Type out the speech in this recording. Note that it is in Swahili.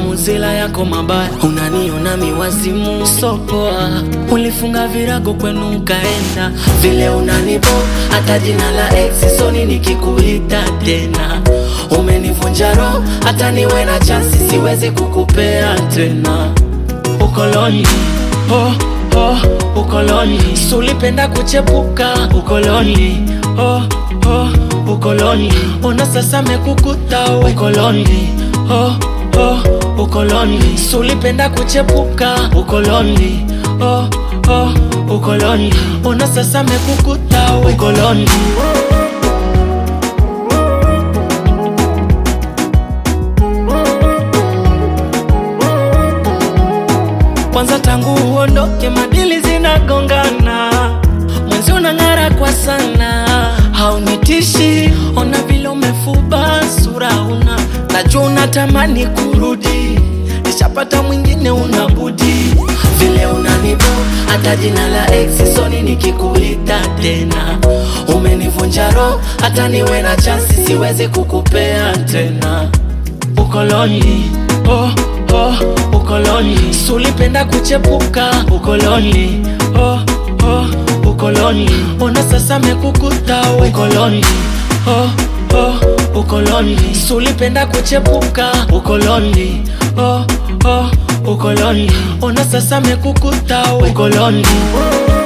mauzila yako mabaya, unaniona miwazimu sopoa. Ulifunga virago kwenu ukaenda, vile unanibo hata jina la ex soni nikikuita tena. Umenivunja roho, hata niwe na chansi siwezi kukupea tena. Ukoloni oh, oh, ukoloni sulipenda kuchepuka ukoloni oh, oh, ukoloni ona sasa mekukuta we. ukoloni oh, oh, ukoloni sulipenda kuchepuka ukoloni oh, oh, ukoloni ona sasa mekukuta we. ukoloni kwanza tangu uondoke madili zinagongana mwenzi unang'ara kwa sana haunitishi ona vile umefuba sura una najua unatamani kurudi nishapata mwingine unabudi vile unanibo hata jina la ex soni nikikuita tena umenivunja roho hata niwe na chansi siwezi kukupea tena ukoloni oh, oh, ukoloni sulipenda kuchepuka ukoloni oh, oh, ukoloni ona sasa mekukuta we. ukoloni oh, oh, ukoloni sulipenda kuchepuka ukoloni oh, oh, ukoloni ona sasa mekukuta we. ukoloni